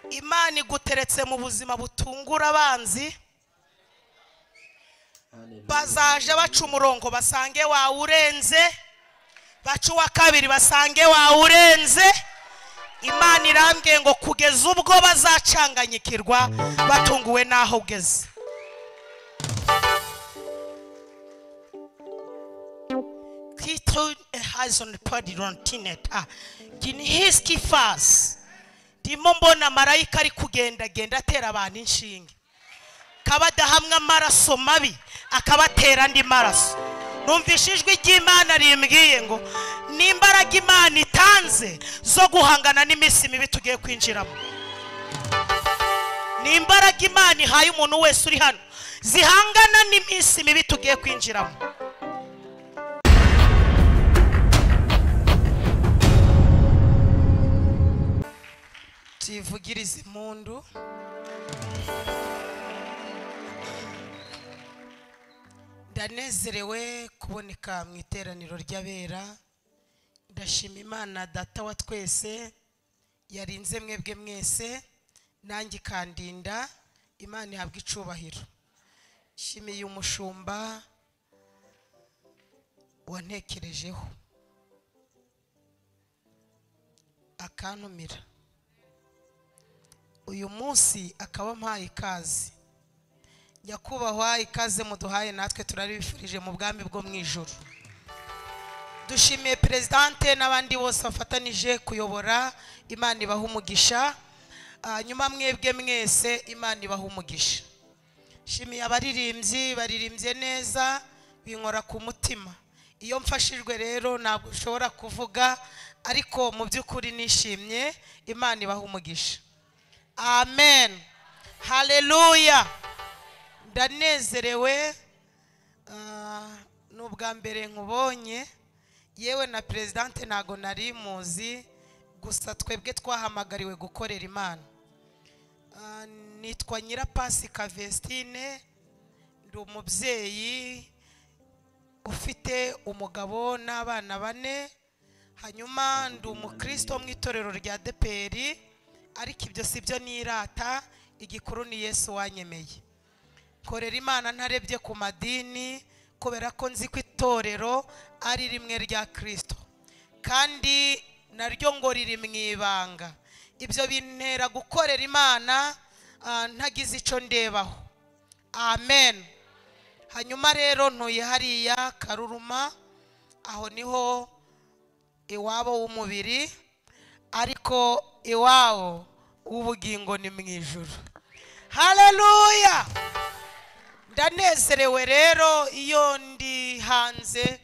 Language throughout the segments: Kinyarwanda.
imana iguteretse mu buzima butungura abanzi bazaje baca umurongo basange wawurenze baca uwa kabiri basange wawurenze imana irambwiye ngo kugeza ubwo bazacanganyikirwa batunguwe n'aho ugeze Titel has on the padi rontinet ah ginhiski fas ndimo mbona marayika ari kugendagenda atera abantu inshinge akaba adahamwa amaraso mabi akabatera andi maraso numvise ijwi ry'imana rimbwiye ngo n'imbaraga imana itanze zo guhangana n'iminsi mibi tugiye kwinjiramo ni imbaraga imana ihaye umuntu wese uri hano zihangana n'iminsi mibi tugiye kwinjiramo tuyivugirize impundu ndanezerewe kuboneka mu iteraniro ry'abera ndashima imana data wa twese yarinze mwebwe mwese nanjye ikandinda imana ihabwa icubahiro nshimiye umushumba wantekerejeho akantumira uyu munsi akaba mpaye ikaze nyakubahwa ikaze muduhaye natwe turabifurije mu bwami bwo mu ijoro dushimiye perezidante n'abandi bose bafatanije kuyobora imana ibaha umugisha hanyuma mwebwe mwese imana ibaha umugisha shimiye abaririmbyi baririmbye neza binkora ku mutima iyo mfashijwe rero ntabwo ushobora kuvuga ariko mu by'ukuri nishimye imana ibaha umugisha amen haleluya ndanezerewe ni ubwa mbere nkubonye yewe na perezidante ntago nari muzi gusa twebwe twahamagariwe gukorera imana nitwa nyirapasika vesitine ndi umubyeyi ufite umugabo n'abana bane hanyuma ndi umukristo wo mu itorero rya deperi ariko ibyo si byo nirata igikuru ni yesu wanyemeye korera imana ntarebye ku madini kubera ko nzi ko itorero ari rimwe rya kirisito kandi naryo ngo riri mu ibanga ibyo bintera gukorera imana ntagize icyo ndebaho amen hanyuma rero ntuye hariya karuruma aho niho iwabo w'umubiri ariko iwabo w'ubugingo ni mu ijoro haleluya ndanezerewe rero iyo ndi hanze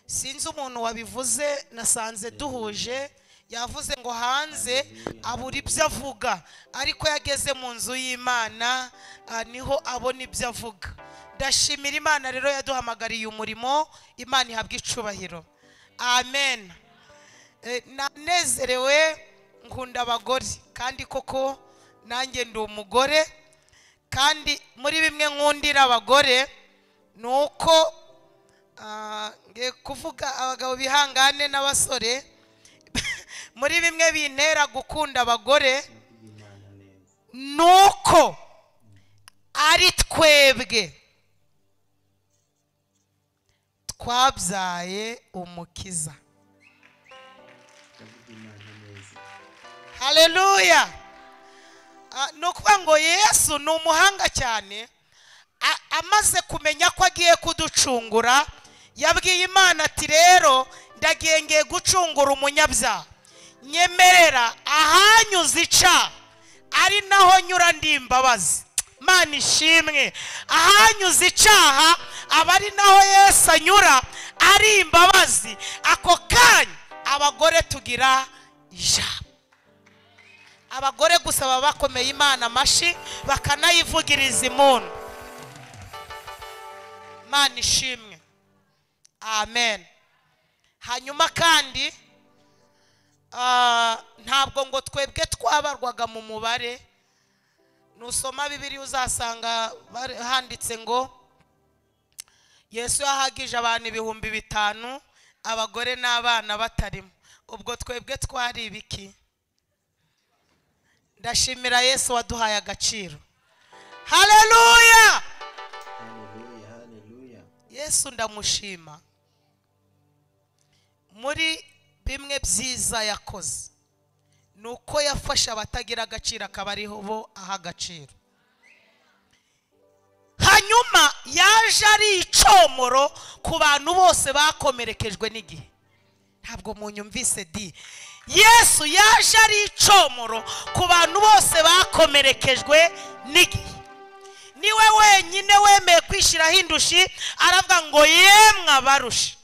sinzi umuntu wabivuze nasanze duhuje yavuze ngo hanze abura ibyo avuga ariko yageze mu nzu y'imana niho abona ibyo avuga ndashimira imana rero yaduhamagariye umurimo imana ihabwa icubahiro amen nanezerewe nkunda abagore kandi koko nanjye ndi umugore kandi muri bimwe nkundira abagore ni uko kuvuga abagabo bihangane n'abasore muri bimwe bintera gukunda abagore ni uko ari twebwe twabyaye umukiza haleluya ni ukuvuga ngo yesu ni umuhanga cyane amaze kumenya ko agiye kuducungura yabwiye imana ati rero ndagengeye gucungura umunyabyaha nyemerera ahanyuze ica ari naho nyura ndi imbabazi imana ishimwe ahanyuze icaha aba ari naho yesu anyura ari imbabazi ako kanya abagore tugira ijambo abagore gusa baba bakomeye imana amashyi bakanayivugiriza impundu imana ishimwe amen hanyuma kandi ntabwo ngo twebwe twabarwaga mu mubare nusoma bibiri uzasanga handitse ngo yesu yahagije abantu ibihumbi bitanu abagore n'abana batarimo ubwo twebwe twari ibiki ndashimira yesu waduhaye agaciro haleluya Hallelujah, hallelujah. yesu ndamushima muri bimwe byiza yakoze ni uko yafashe abatagira agaciro akaba ariho bo aha agaciro hanyuma yaje ari icomoro ku bantu bose bakomerekejwe n'igihe ntabwo munyumvise di yesu yaje ari icomoro ku bantu bose bakomerekejwe n'igihe niwe wenyine wemeye kwishyiraho indushi aravuga ngo yemwe abarushe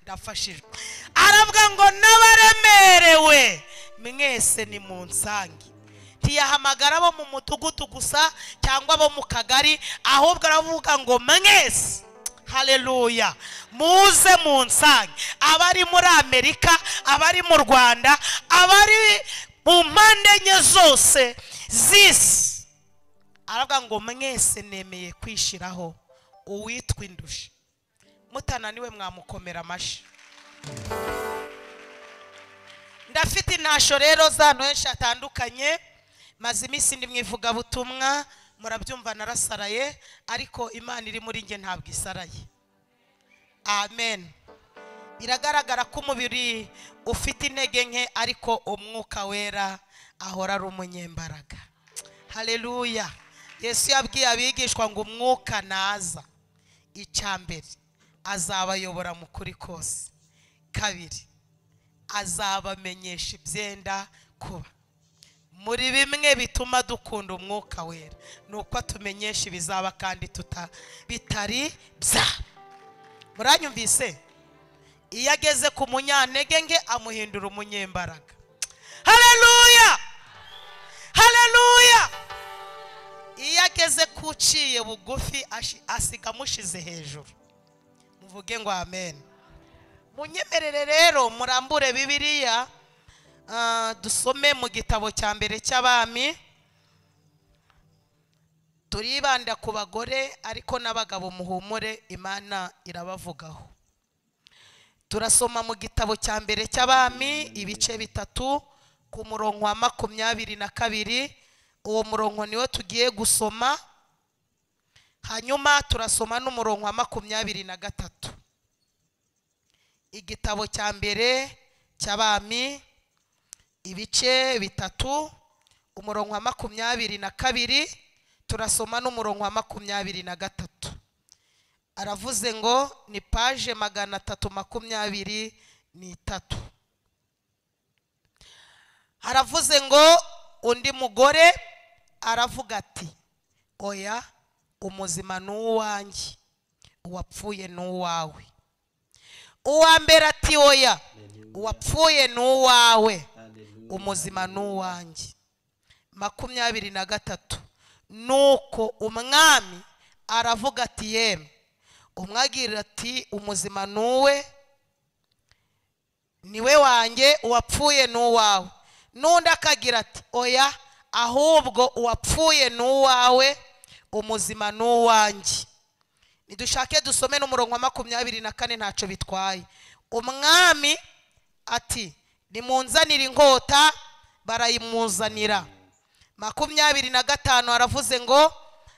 ndafashijwe aravuga ngo n'abaremerewe mwese ni mu nsange ntiyahamagara abo mu mudugudu gusa cyangwa abo mu kagari ahubwo aravuga ngo mwese haleluya muze mu nsange abari muri amerika abari mu rwanda abari mu mpande enye zose z'isi aravuga ngo mwese nemeye kwishyiraho uwitwa indushi mutananiwe mwamukomera amashyi ndafite intasho rero z'ahantu henshi hatandukanye maze iminsi ndi mu ivugabutumwa murabyumva narasaraye ariko imana iri muri njye ntabwo isaraye amen biragaragara ko umubiri ufite intege nke ariko umwuka wera ahora ari umunyembaraga haleluya yesu yabwiye abigishwa ngo umwuka naza icya mbere azabayobora mu kuri kose kabiri azabamenyesha ibyenda kuba muri bimwe bituma dukunda umwuka wera ni uko atumenyesha ibizaba kandi tuta bitari bya muranyumvise iyo ageze ku munyantege nke amuhindura umunyembaraga haleluya haleluya iyo ageze ku uciye bugufi ashi- asiga amushize hejuru muvuge ngo amen munyemerere rero murambure bibiliya ah, dusome mu gitabo cya mbere cy'abami turibanda ku bagore ariko n'abagabo muhumure imana irabavugaho turasoma mu gitabo cya mbere cy'abami ibice bitatu ku murongo wa makumyabiri na kabiri uwo murongo niwo tugiye gusoma hanyuma turasoma n'umurongo wa makumyabiri na gatatu igitabo cya mbere cy'abami ibice bitatu umurongo wa makumyabiri na kabiri turasoma n'umurongo wa makumyabiri na gatatu aravuze ngo ni paje magana atatu makumyabiri n'itatu aravuze ngo undi mugore aravuga ati oya umuzima ni uwanjye uwapfuye ni uwawe uwa mbere ati oya uwapfuye ni uwawe Hallelujah. umuzima ni uwanjye makumyabiri na gatatu nuko umwami aravuga ati yemwe umwe agira ati umuzima ni uwe niwe wanjye uwapfuye ni uwawe n'undi akagira ati oya ahubwo uwapfuye ni uwawe umuzima ni uwanjye nidushake dusome n'umurongo wa makumyabiri na kane ntacyo bitwaye umwami ati nimunzanire inkota barayimuzanira makumyabiri na gatanu aravuze ngo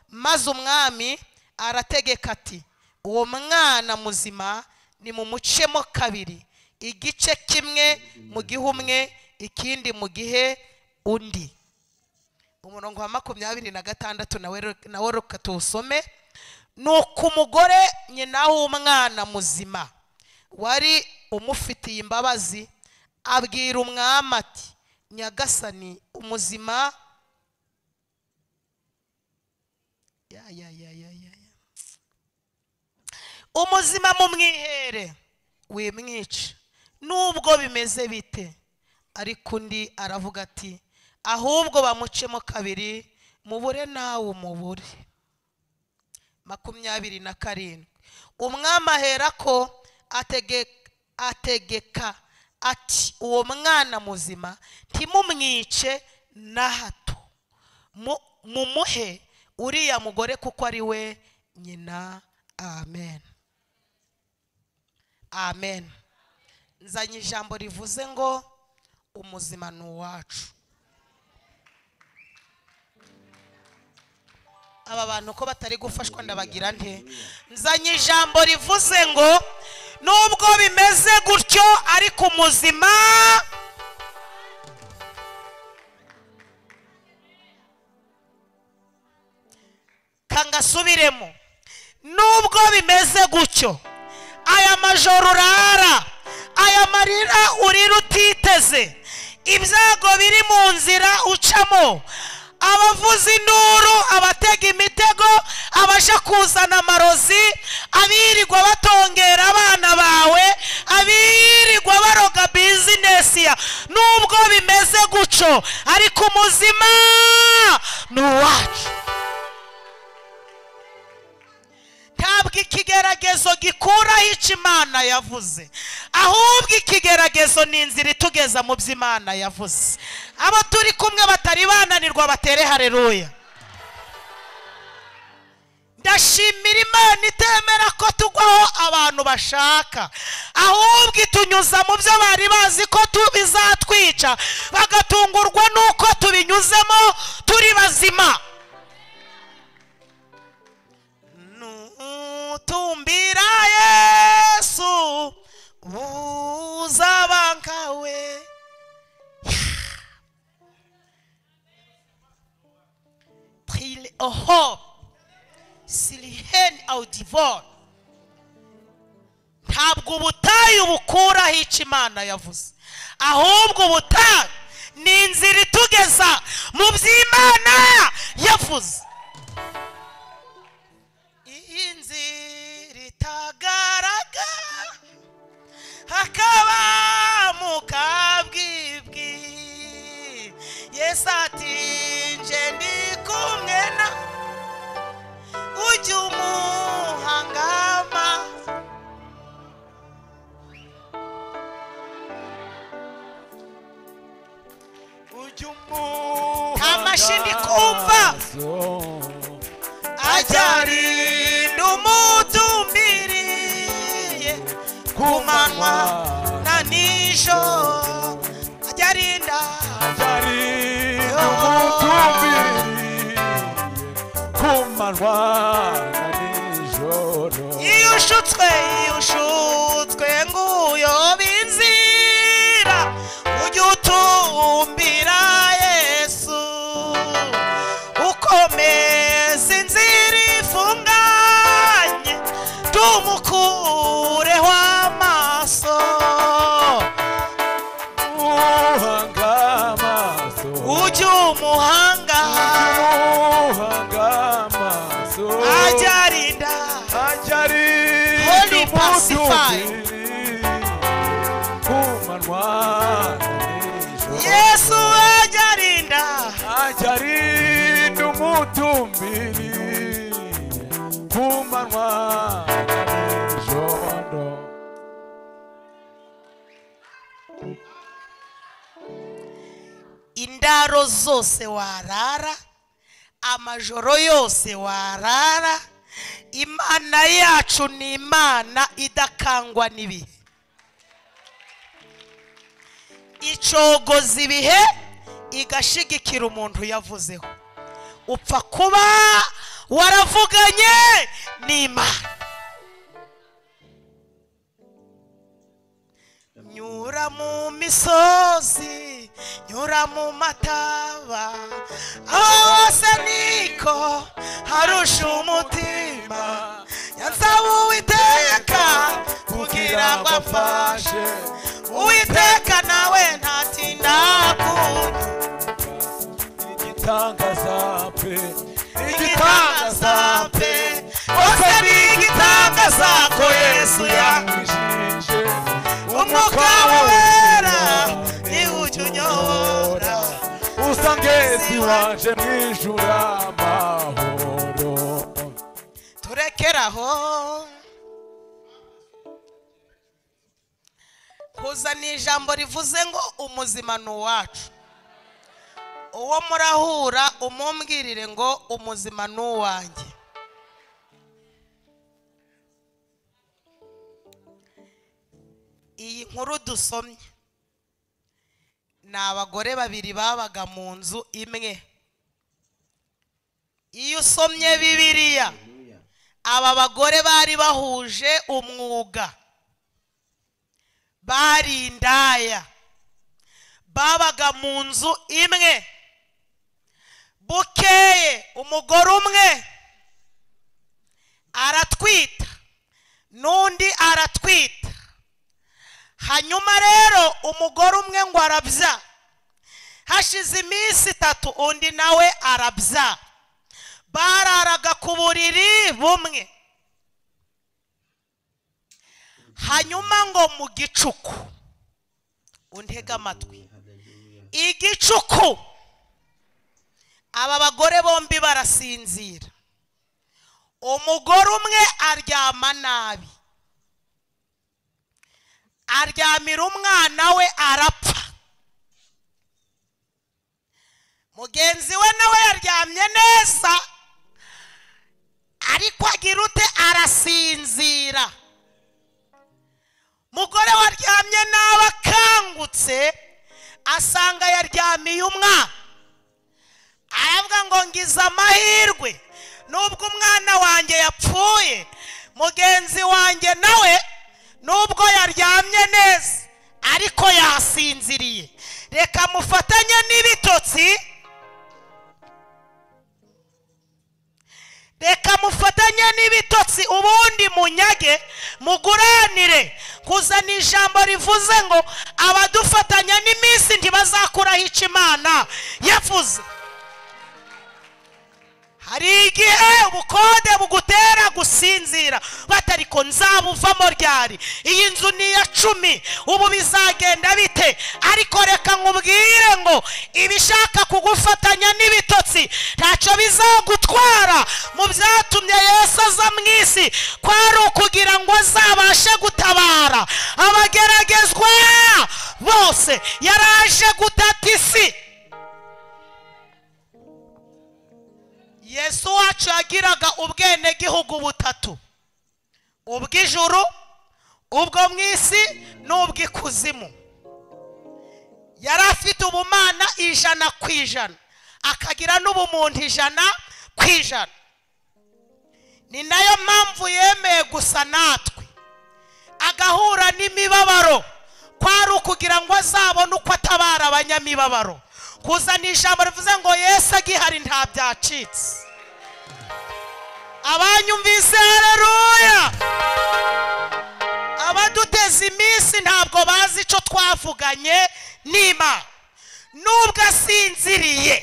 maze umwami arategeka ati uwo mwana muzima nimumucemo kabiri igice kimwe mu gihe umwe ikindi mu gihe undi umurongo wa makumyabiri na gatandatu nawe re- nawe reka tuwusome ni uko umugore nyina w'umwana muzima wari umufitiye imbabazi abwira umwami ati nyagasani umuzima ya ya ya ya ya ya umuzima mumwihere wimwica nubwo bimeze bite ariko undi aravuga ati ahubwo bamucemo kabiri mubure nawe umubure makumyabiri na karindwi umwami ahera ko ategeka ati uwo mwana muzima ntimumwice na hato mu- mumuhe uriya mugore kuko ari we nyina amen amen nzanye ijambo rivuze ngo umuzima ni uwacu aba bantu ko batari gufashwa ndabagira nte nzanye ijambo rivuze ngo nubwo bimeze gutyo ariko umuzima kangasubiremo nubwo bimeze gutyo aya majoro urara aya marira urira utiteze ibyago biri mu nzira ucamo abavuza induru abatega imitego abasha kuzana amarozi abirirwa batongera abana bawe abirirwa baroga bizinesi ya nubwo bimeze gutyo ariko umuzima ni uwacu ntabwo ikigeragezo gikuraho icyo imana yavuze ahubwo ikigeragezo ni inzira itugeza mu byo imana yavuze abo turi kumwe batari bananirwa batere hareruya ndashimira imana itemera ko tugwaho abantu bashaka ahubwo itunyuza mu byo bari bazi ko tu- bizatwica bagatungurwa n'uko tubinyuzemo turi bazima nutumbira yesu uzaba nkawe prile oho siliheni audivore ntabwo ubutayu bukuraho icyo imana yavuze ahubwo ubutayu ni inzira itugeza mu by'imana yavuze inzira itagaragara hakaba mu kabwibwi yesu ati nje ndi kumwe na ujya umuhangama Ujya umuhanga nta mashyi ndi kumva ajyarinda umutumbiriye ku manywa na nijoro ajyarinda Ajarinda umutumbiriye ku manywa na nijoro iyo ushutswe iyo ushutswe nguyoba inzira ujye utumbira yesu ukomeza inzira ifunganye tumukureho amaso uhanga amaso ujye umuhanga uhanga amaso ajya arinda ajarinda Holy pacifier. umutumbiriye ku manywa na nijoro yesu ajya arinda ajarinda umutumbiri ku manywa na nijoro indaro zose warara amajoro yose warara imana yacu ni imana idakangwa n'ibihe icogoza ibihe igashigikira umuntu yavuzeho upfa kuba waravuganye n'imana nyura mu misozi nyura mu mataba aho hose niko harusha umutima yansaba uwiteka kugira ngo amfashe uwiteka nawe ntatinda kumva igitangaza pe igitangaza pe bose ni igitangaza ko yesu yanjye yamwijije umwuka wera ni ujya unyobora usangezi waje mwijura amahoro turekeraho kuzana ijambo rivuze ngo umuzima ni uwacu uwo murahura umumbwirire ngo umuzima ni uwanjye iyi nkuru dusomye ni abagore babiri babaga mu nzu imwe iyo usomye bibiliya aba bagore bari bahuje umwuga bari indaya babaga mu nzu imwe bukeye umugore umwe aratwita n'undi aratwita hanyuma rero umugore umwe ngo arabya hashize iminsi itatu undi nawe arabya bararaga ku buriri bumwe hanyuma ngo mu gicuku untege amatwi igicuku aba bagore bombi barasinzira umugore umwe aryama nabi aryamira umwana we arapfa mugenzi we nawe yaryamye neza ariko agira ute arasinzira mugore waryamye nabi akangutse asanga yaryamiye umwana aravuga ngo ngize amahirwe nubwo umwana wanjye yapfuye mugenzi wanjye nawe nubwo yaryamye neza ariko yasinziriye reka mufatanye n'ibitotsi reka mufatanye n'ibitotsi ubundi munyage muguranire kuzana ijambo rivuze ngo abadufatanya n'iminsi ntibazakuraho icyo imana yavuze hari igihe ubukode bugutera gusinzira batari ko nzabuvamo ryari iyi nzu ni iya cumi ubu bizagenda bite ariko reka nkubwire ngo ibishaka kugufatanya n'ibitotsi ntacyo bizagutwara mu byatumye yesu aza mu isi kwari ukugira ngo azabashe gutabara abageragezwa bose yaraje gutata isi yesu wacu yagiraga ubwenegihugu butatu ubw'ijuru ubwo mu isi n'ubw'ikuzimu yari afite ubumana ijana ku ijana akagira n'ubumuntu ijana ku ijana ni nayo mpamvu yemeye gusa natwe agahura n'imibabaro kwari ukugira ngo azabone uko atabara abanyamibabaro kuzana ijambo rivuze ngo yesu agihari nta byacitse abanyumvise hareruya abaduteza iminsi ntabwo bazi icyo twavuganye n'imana nubwo asinziriye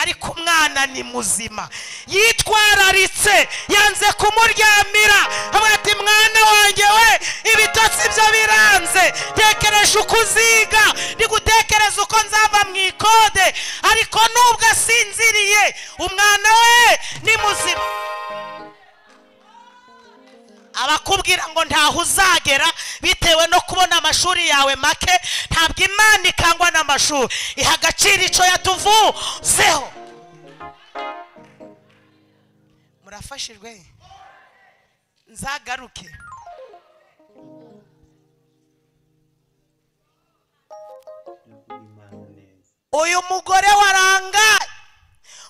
ariko umwana ni muzima yitwararitse yanze kumuryamira avuga ati mwana wanjye we ibitotsi byo biranze tekereje uko uziga ndigutekereza uko nzava mu ikode ariko nubwo asinziriye umwana we ni muzima abakubwira ngo ntaho uzagera bitewe no kubona amashuri yawe make ntabwo imana ikangwa n'amashuri iha agaciro icyo yatuvuzeho murafashijwe nzagaruke uyu mugore warangaye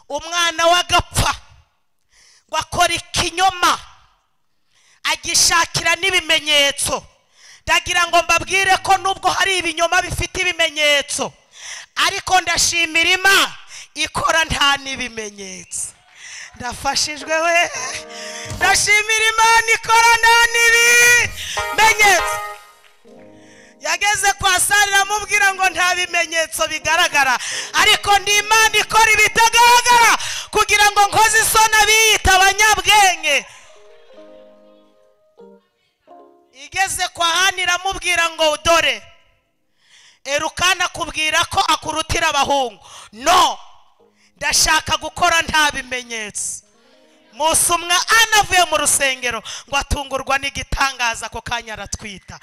umwana we agapfa ngo akora ikinyoma agishakira n'ibimenyetso ndagira ngo mbabwire ko nubwo hari ibinyoma bifite ibimenyetso ariko ndashimira imana ikora nta n'ibimenyetso ndafashijwe we ndashimira imana ikora nta n'ibimenyetso yageze kwa sare amubwira ngo nta bimenyetso bigaragara ariko ndi imana ikora ibitagaragara kugira ngo nkoze isoni abiyita abanyabwenge igeze kwa hani iramubwira ngo dore erukana akubwira ko akurutira abahungu no ndashaka gukora nta bimenyetso musumwa anavuye mu rusengero ngo atungurwa n'igitangaza ako kanya aratwita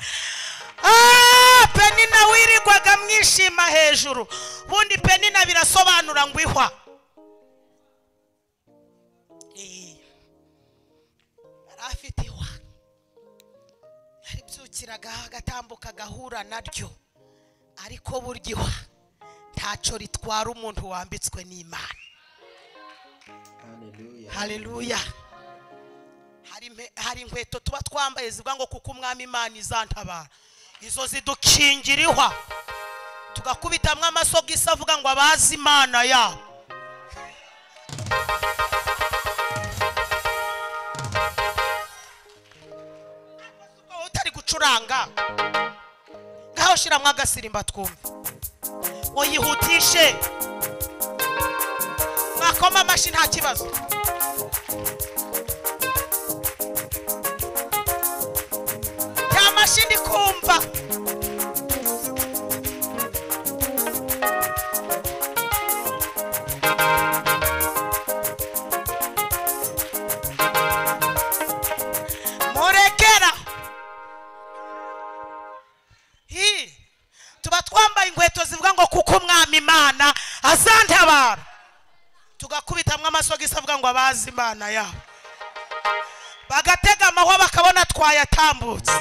penina wirirwaga mwishima hejuru ubundi penina birasobanura ngo ihwa yari afite ihwa yaribyukiragaho agatambuka agahura naryo ariko burya ihwa ntacyo ritwara umuntu wambitswe n'imana Hallelujah. haleluya Hari impe- hari inkweto tuba twambaye zivuga ngo kuko umwami imana izantabara izo zidukingirihwa tugakubitamwo amasogisi avuga ngo abazi imana yabo wowe utari gucuranga ngaho shiramo agasirimba twumve ngo yihutishe mwakoma amashyi nta kibazo ya mashyi ndi kumva murekera hi tuba twambaye inkweto zivuga ngo kuko umwami imana azantabara tugakubitamwo amasogisi avuga ngo abazi imana yabo bagatega amahwa bakabona twayatambutse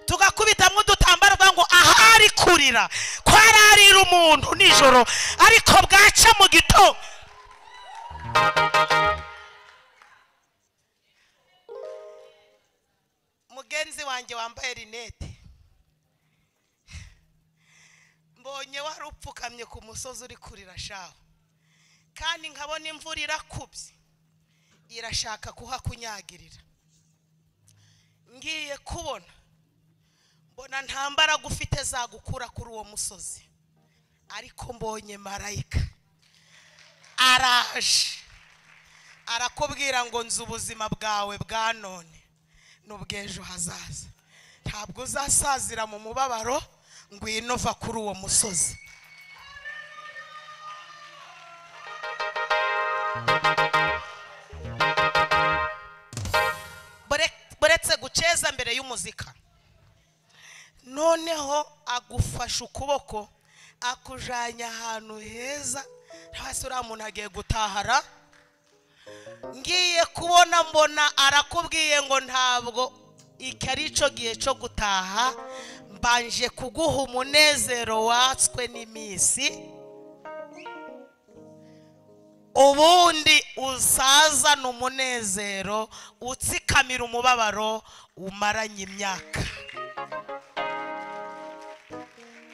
tugakubitamwo udutambaro bavuga ngo ahari kurira kwararira umuntu nijoro ariko bwaca mu gitondo mugenzi wanjye wambaye rinete mbonye wari upfukamye ku musozi uri kurira shaho kandi nkabona imvura irakubye irashaka kuhakunyagirira ngiye kubona mbona nta mbaraga ufite zagukura kuri uwo musozi ariko mbonye marayika araje arakubwira ngo nzi ubuzima bwawe bwa none n'ubw'ejo hazaza ntabwo uzasazira mu mubabaro ngwino va kuri uwo musozi Bure- buretse guceza mbere y'umuzika noneho agufasha ukuboko akujyanye ahantu heza hasi uriya muntu agiye gutahara ngiye kubona mbona arakubwiye ngo ntabwo iki ari cyo gihe cyo gutaha mbanje kuguha umunezero watswe n'iminsi ubundi usazana umunezero utsikamira umubabaro umaranye imyaka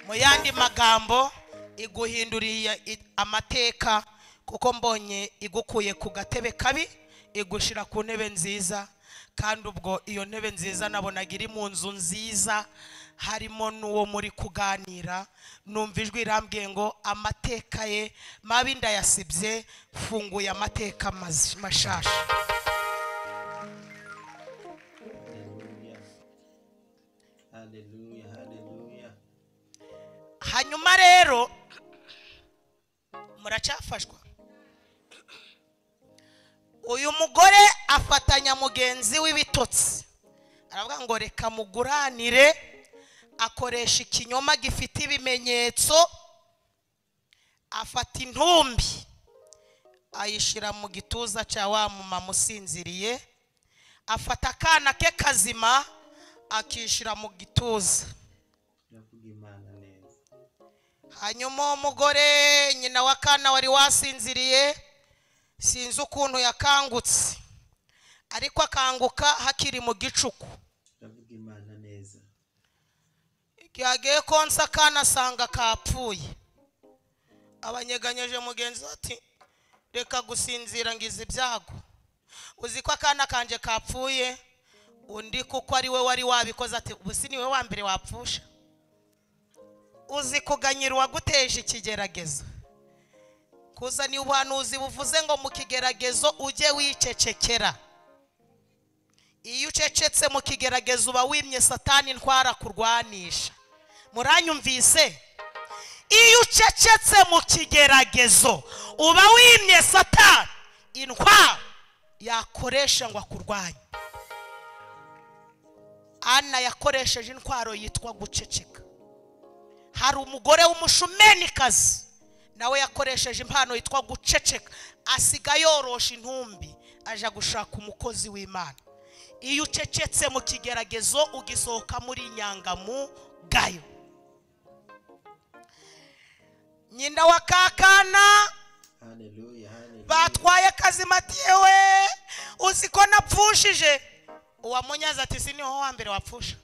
mu yandi magambo iguhinduriye i- amateka kuko mbonye igukuye ku gatebe kabi igushyira ku ntebe nziza kandi ubwo iyo ntebe nziza nabonaga iri mu nzu nziza harimo n'uwo muri kuganira numva ijwi irambwiye ngo amateka ye mabi ndayasibye funguye amateka maz- mashasha Hallelujah. Hallelujah. Hallelujah. hanyuma rero muracyafashwa uyu mugore afatanya mugenzi w'ibitotsi aravuga ngo reka muguranire akoresha ikinyoma gifite ibimenyetso afata intumbi ayishyira mu gituza cya wa mumama usinziriye afata akana ke kazima akishyira mu gituza Ndavuga Imana neza. hanyuma uwo mugore nyina w'akana wari wasinziriye sinzi ukuntu yakangutse ariko akanguka hakiri mu gicuku Ndavuga Imana neza. igihe agiye konsa akana asanga kapfuye abanyeganyeje mugenzi we ati reka gusinzira ngize ibyago uzi ko akana kanje kapfuye undi kuko ari we wari wabikoze ati ubu si niwe wa mbere wapfusha uzi kuganyira uwaguteje ikigeragezo kuzana ubuhanuzi buvuze ngo mu kigeragezo ujye wicecekera iyo ucecetse mu kigeragezo uba wimye satani ntwara kurwanisha muranyumvise iyo ucecetse mu kigeragezo uba wimye satani intwara yakoresha ngo akurwanye ana yakoresheje intwaro yitwa guceceka hari umugore w'umushumenikazi nawe yakoresheje impano yitwa guceceka asiga yorosha intumbi aja gushaka umukozi w'imana iyo ucecetse mu kigeragezo ugisohokamo uri inyangamugayo nyina wa kakana haleluya haleluya batwaye akazimati yewe uzi ko napfushije uwamunyaza ati si niho wa mbere wapfusha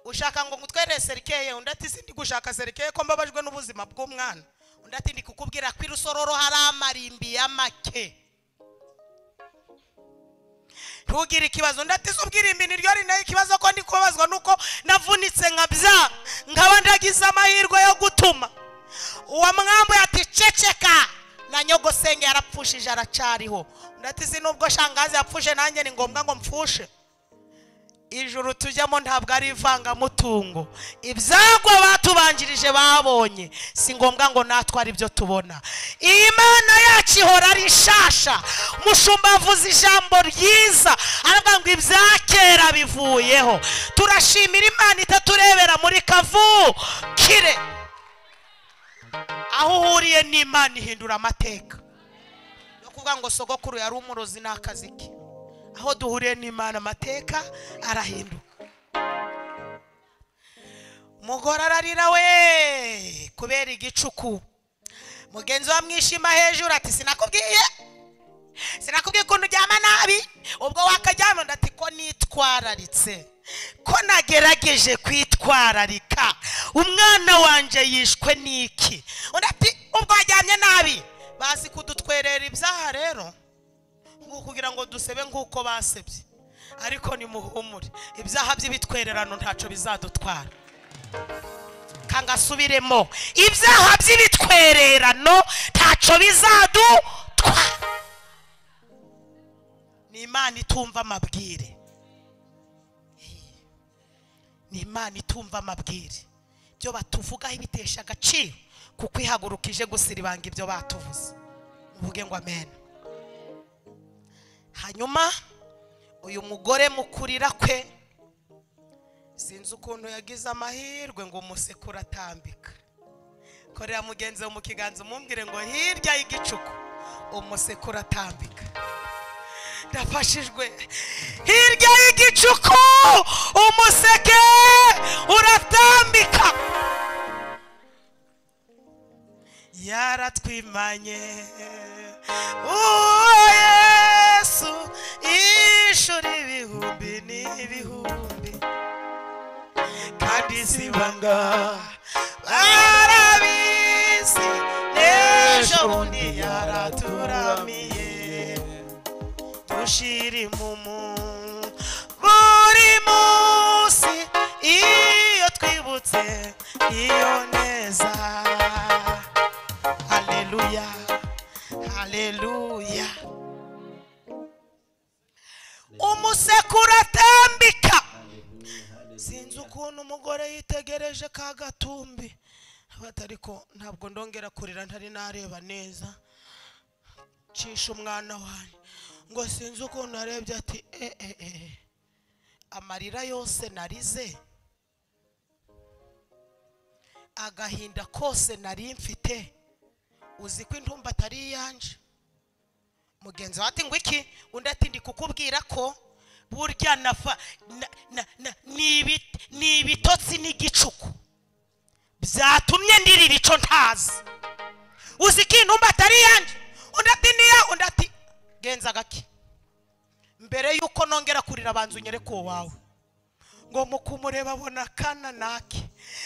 ushaka ngo ngutwere serikeye undi ati si gushaka serikeye ko mbabajwe n'ubuzima bw'umwana undi ati ndi kukubwira ko irusororo hari amarimbi y'amake ntugire ikibazo undi ati si ubwirimbi niryo ari nayo ikibazo ko ndi kubabazwa nuko navunitse nkabya nkaba ndagize amahirwe yo gutuma uwo mwambu ati ceceka na nyogosenge yarapfushije aracariho undi ati si nubwo shangazi yapfushe nanjye ni ngombwa ngo mpfushe ijuru tujyamo ntabwo ari ivangamutungo ibyagwa batubanjirije babonye si ngombwa ngo natwe ari byo tubona iyi mana yacu ihora ari nshasha umushumba avuze ijambo ryiza aravuga ngo ibya kera bivuyeho turashimira imana itaturebera muri kavukire aho uhuriye n'imana ihindura amateka yo kuvuga ngo sogokuru yari umurozi ni akazi ke aho duhuriye n'imana amateka arahinduka umugore ararira we kubera igicuku mugenzi we amwishima hejuru ati sinakubwiye sinakubwiye ukuntu uryama nabi ubwo wakaryama undi ati ko nitwararitse ko nagerageje kwitwararika umwana wanjye yishwe n'iki undi ati ubwo waryamye nabi bazi kudutwerera ibyaha rero ngo kugira ngo dusebe nk'uko basebye ariko nimuhumure ibyaha by'ibitwererano ntacyo bizadutwara kangasubiremo ibyaha by'ibitwererano ntacyo bizadutwara ni imana itumva amabwire ni imana itumva amabwire ibyo batuvugaho ibitesha agaciro kuko ihagurukije gusiribanga ibyo batuvuze muvuge ngo amen hanyuma uyu mugore mukurira kwe sinzi ukuntu yagize amahirwe ngo umusekuru atambika korera mugenzi we mu kiganza umumbwire ngo hirya y'igicuku umusekuru atambika ndafashijwe hirya y'igicuku umuseke uratambika yaratwimanye uwo yesu ishuri ibihumbi n'ibihumbi kandi zibanga barabizi n'ejo bundi yaraturamiye dushiri mu mu buri munsi iyo twibutse iyo neza haleluya haleluya umusekuru atambika sinzi ukuntu umugore yitegereje ka gatumbi abata ariko ntabwo ndongera kurira ntari nareba neza cisha umwana wanjye ngo sinzi ukuntu arebye ati e e e amarira yose narize agahinda kose nari mfite uzi ko intumba atari iyanje mugenzi wawe ati ngo iki undi ati ndi kukubwira ko burya nafa na- na- na- ni ibi- ni ibitotsi n'igicuku byatumye ndirira icyo ntazi uzi ko intumba atari iyanjye undi ati niya undi ati genza gake mbere y'uko nongera kurira abanza unyereke uwawe ngo mu kumureba abona akana nake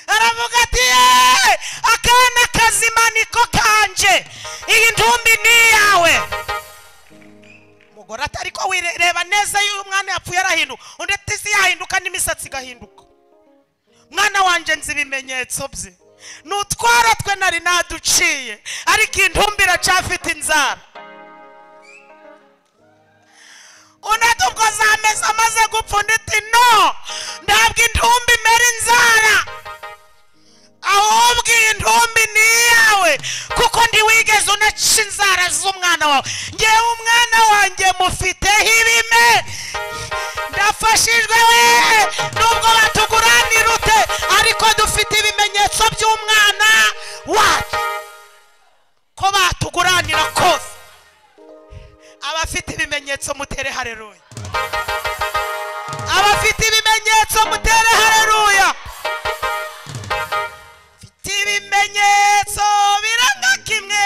aravuga ati yeee akana kazima niko kanje iyi ntumbi ni iyawe umugore ati ariko wireba neza y'uyu mwana yapfuye arahinduka undi ati isi yahinduka n'imisatsi igahinduka mwana wanjye nzi ibimenyetso bye ni utwara twe nari naduciye ariko iyi ntumbi iracafite inzara undi ati ubwo zameze amaze gupfa undi ati no ntabwo intumbi imera inzara ahubwo iyi ntumbi ni iyawe kuko ntiwigeze unaca inzara z'umwana wawe ngewe umwana wanjye mufiteho ibime ndafashijwe we nubwo batuguranira ute ariko dufite ibimenyetso by'umwana wacu ko batuguranira kose abafite ibimenyetso mutere hareruya abafite ibimenyetso mutere hareruya ibimenyetso biranga kimwe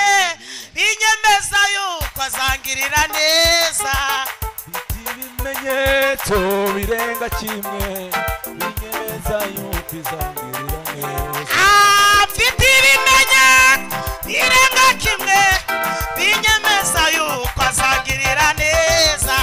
bigirira neza Mfite ibimenyetso birenga kimwe binyereza yuko izangirira neza Ah, mfite ibimenye birenga kimwe binyemeza yuko azagirira neza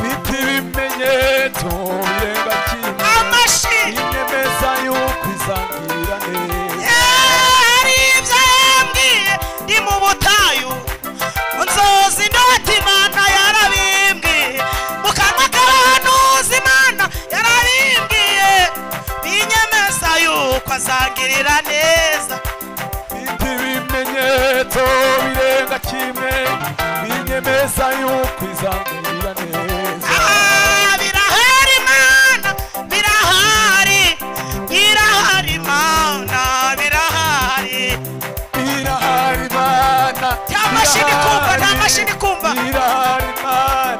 Mfite ibimenyetso birenga kimwe amashini binyemeza yuko izangirira neza hari ibyo yambwiye ndi mu butayu nzozi ndota imana yarabimbwiye mu kanwa k'abahanuzi imana yarabimbwiye binyemeza yuko azangirira neza Mfite ibimenyetso birenga kimwe binyemeza yuko izangirira neza Ah, birahari imana birahari birahari imana birahari irahari mana Nta mashini kumva, nta mashini kumva. irahari mana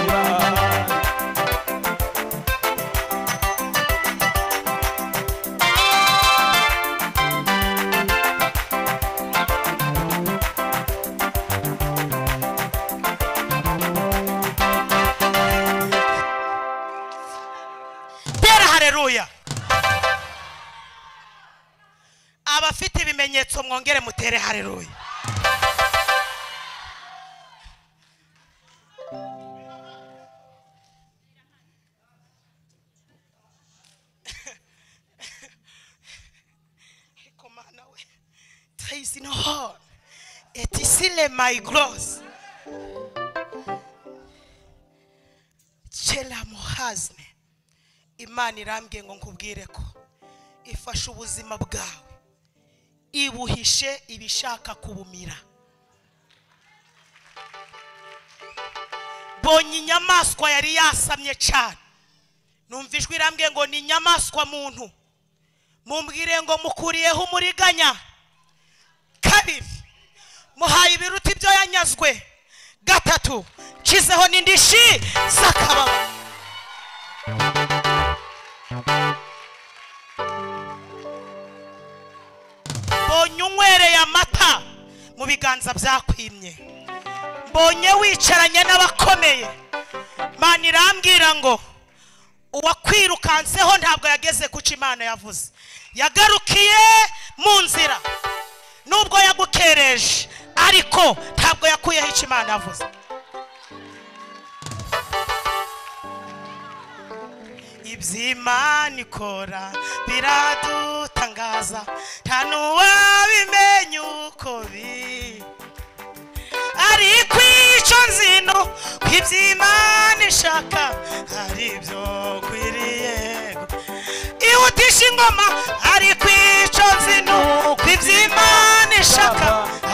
irahari tera hareruya abafite ibimenyetso mwongere mutere hareruya Ariko Mana we, there is no horn. It is still my gloss. Chela muhazne. imana irambwiye ngo nkubwire ko ifashe ubuzima bwawe ibuhishe ibishaka kubumira bonye inyamaswa yari yasamye cyane numva ijwi irambwiye ngo ni inyamaswa muntu mumbwire ngo mukuriyeho umuriganya kabiri muhaye ibiruta ibyo yanyazwe gatatu nshyizeho n'indishi z'akababa mbonye unywereye amata mu biganza byakwimye mbonye wicaranye n'abakomeye mana irambwira ngo uwakwirukanseho ntabwo yageze kuca imana yavuze yagarukiye mu nzira nubwo yagukereje ariko ntabwo yakuyeho icyo imana yavuze iby'imana ikora biradutangaza nta n'uwabimenya uko biri ariko icyo nzino ko iby'imana ishaka ari byo nkwiriye ihutisha ingoma ariko icyo nzino ko iby'imana ishaka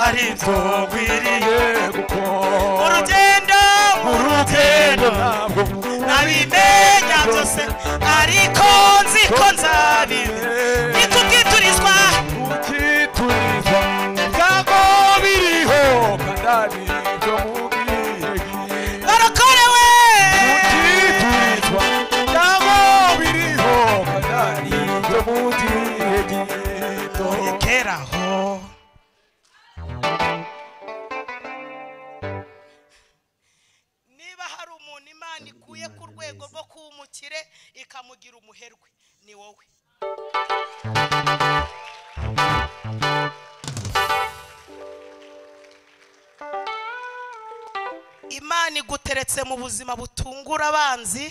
ari byo nkwiriye gukora urugendo urugendo ntabwo nabimenya byose ariko nzi ko nzabibe ni kubwiturizwa ukiturizwa ibyago biriho kandi ari byo mubwiye barokorewe ukiturizwa ibyago biriho kandi ari byo mubwiye gito keraho niba hari umuntu imana ikuye ku rwego rwo kuba umukire ikamugira umuherwe ni wowe imana iguteretse mu buzima butungura abanzi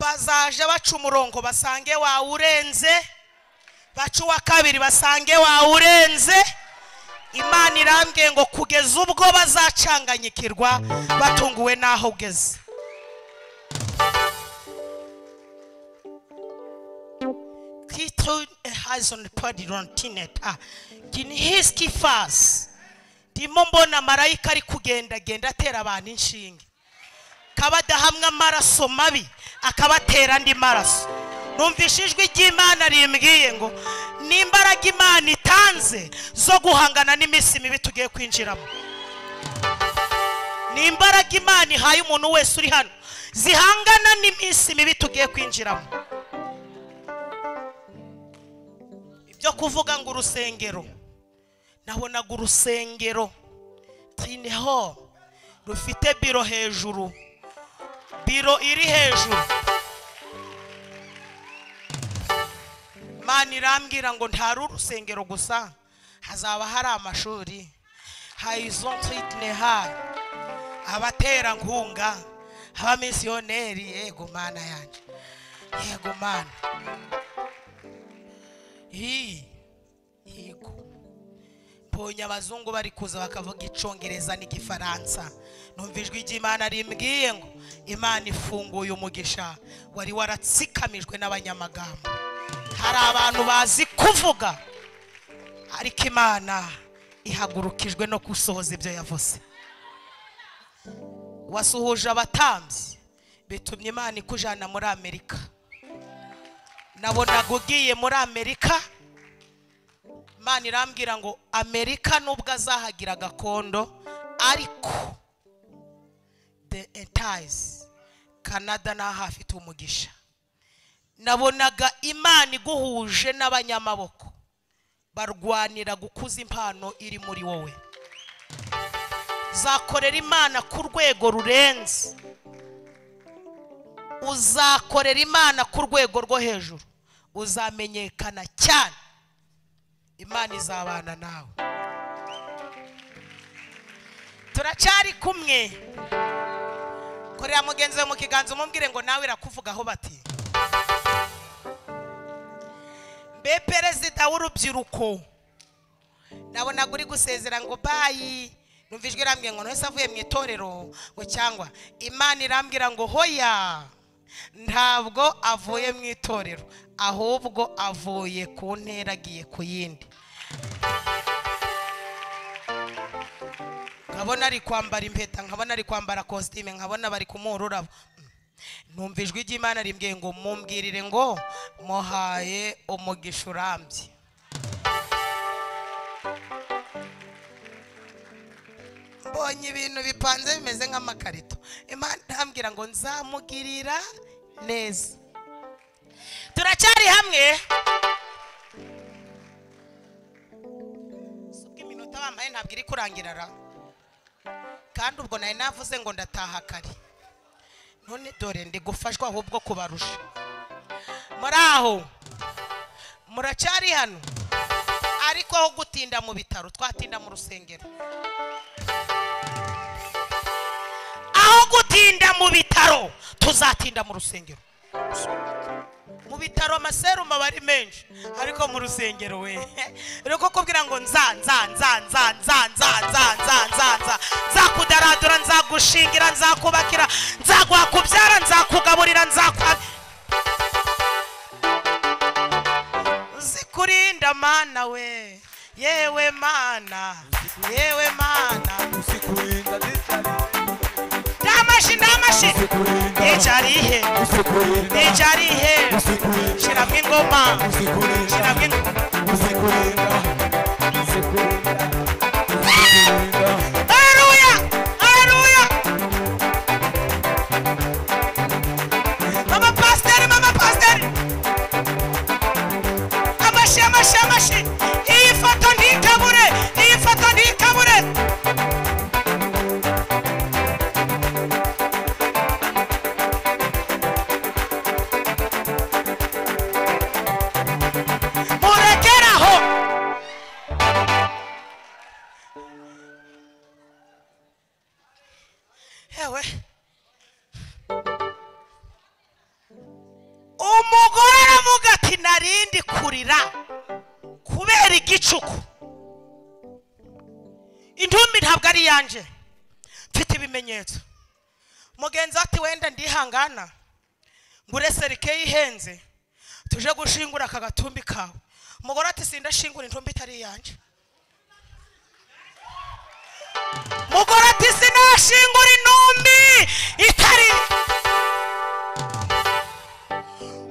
bazaje baca umurongo basange wawurenze baca uwa kabiri basange wawurenze imana irambwiye ngo kugeza ubwo bazacanganyikirwa batunguwe n'aho ugeze Titel has on the party on Tinet. Ah, Ginihiski fast. Ndimo mbona marayika ari kugendagenda atera abantu inshinge. kabadahamwe amaraso mabi akabatera andi maraso numvise ijwi ry'imana rimbwiye ngo n'imbaraga imana itanze zo guhangana n'iminsi mibi tugiye kwinjiramo n'imbaraga imana ihaye umuntu wese uri hano zihangana n'iminsi mibi tugiye kwinjiramo ibyo kuvuga ngo urusengero nabonaga urusengero vestine ho rufite biro hejuru biro iri hejuru imana irambwira ngo ntari urusengero gusa hazaba hari amashuri hayizonfitine hayi abaterankunga abamisiyoneri yego mana yanjye yego mana hi yego mbonye abazungu bari kuza bakavuga icyongereza n'igifaransa numva ijwi ry'imana rimbwiye ngo imana ifunguye umugisha wari waratsikamijwe n'abanyamagambo hari abantu bazi kuvuga ariko imana ihagurukijwe no gusohoza ibyo yavuze wasuhuje abatambyi bitumye imana ikujyana muri amerika nabonaga ugiye muri amerika imana irambwira ngo amerika nubwo azahagira gakondo ariko the entize canada naho hafite umugisha nabonaga imana iguhuje n'abanyamaboko barwanira gukuza impano iri muri wowe uzakorera imana ku rwego rurenze uzakorera imana ku rwego rwo hejuru uzamenyekana cyane imana izabana nawe turacyari kumwe korera mugenzi wawe mu kiganza umubwire ngo nawe irakuvugaho bati mbe perezida w'urubyiruko nabonaga uri gusezera ngo bayi numva ijwi irambwira ngo ntese avuye mu itorero ngo cyangwa imana irambwira ngo hoya ntabwo avuye mu itorero ahubwo avuye ku ntera agiye ku yindi nkabona ari kwambara impeta nkabona ari kwambara kositime nkabona bari kumuha ururabo numva ijwi ry'imana rimbwiye ngo mumbwirire ngo muhaye umugisha urambye mbonye ibintu bipanze bimeze nk'amakarito imana irambwira ngo nzamugirira neza turacyari hamwe si ubwo iminota bambaye ntabwo iri kurangira ra kandi ubwo nari navuze ngo ndataha kare none dore ndi gufashwa ahubwo kubarusha muri aho muracyari hano ariko aho gutinda mu bitaro twatinda mu rusengero aho gutinda mu bitaro tuzatinda mu rusengero mu bitaro amaserumu aba ari menshi ariko mu rusengero we rero kukubwira ngo nza nza nza nza nza nza nza nza nza nza nzakudaradura nzagushingira nzakubakira nzaguhakubyara nzakugaburira nzakwa uzikurinda mana we yewe mana yewe mana usikurinda nditari ndamashi ndamashi usikurinda ijarihe usikurinda ijarihe usikurinda shiramo ingoma usikurinda shiramo ingoma usikurinda usikurinda usikurinda Haleluya! Haleluya! Mama pasiteri, mama pasiteri! Amashi, amashi, amashi! Iyi foto ntikabure! Iyi foto ntikabure! Murekere aho! Ewe. umugore aravuga ati narindi kurira kubera igicuku intumbi ntabwo ari iyanjye mfite ibimenyetso mugenzi we ati wenda ndihangana ngure serike yihenze tuje gushingura aka gatumbi kawe umugore ati sindashingura intumbi itari iyanjye umugore ati sinashingura intumbi itari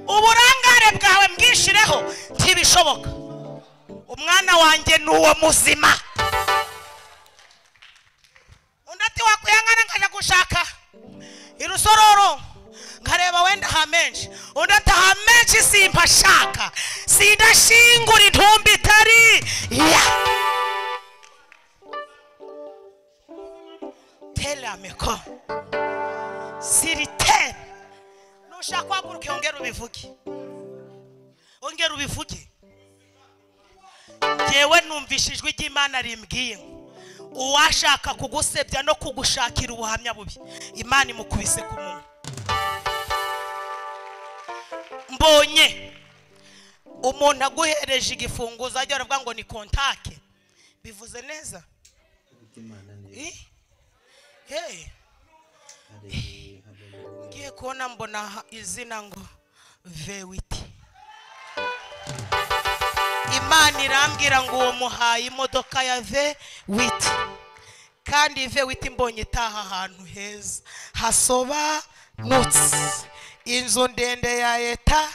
uburangare bwawe mbwishireho ntibishoboka umwana wanjye ni uwo muzima undi ati wakwihangana nkajya gushaka irusororo nkareba wenda ha menshi undi ati ha menshi simba ashaka sindashingura intumbi itari ya tele amikoro siritere nushaka guhaguruka yongera ubivuge ongera ubivuge ngewe numvise ijwi ry'imana rimbwiye uwashaka kugusebya no kugushakira ubuhamya bubi imana imukubise ku munwa mbonye umuntu aguhereje igifunguzo ajya aravuga ngo ni kontake bivuze neza afite imana neza Eh? Hey. haleluya haleluya ngiye kubona mbona ha- izina ngo vewiti imana irambwira ngo uwo muhaye imodoka ya vewiti kandi vewiti mbonye itaha ahantu heza hasobanutse inzu ndende ya leta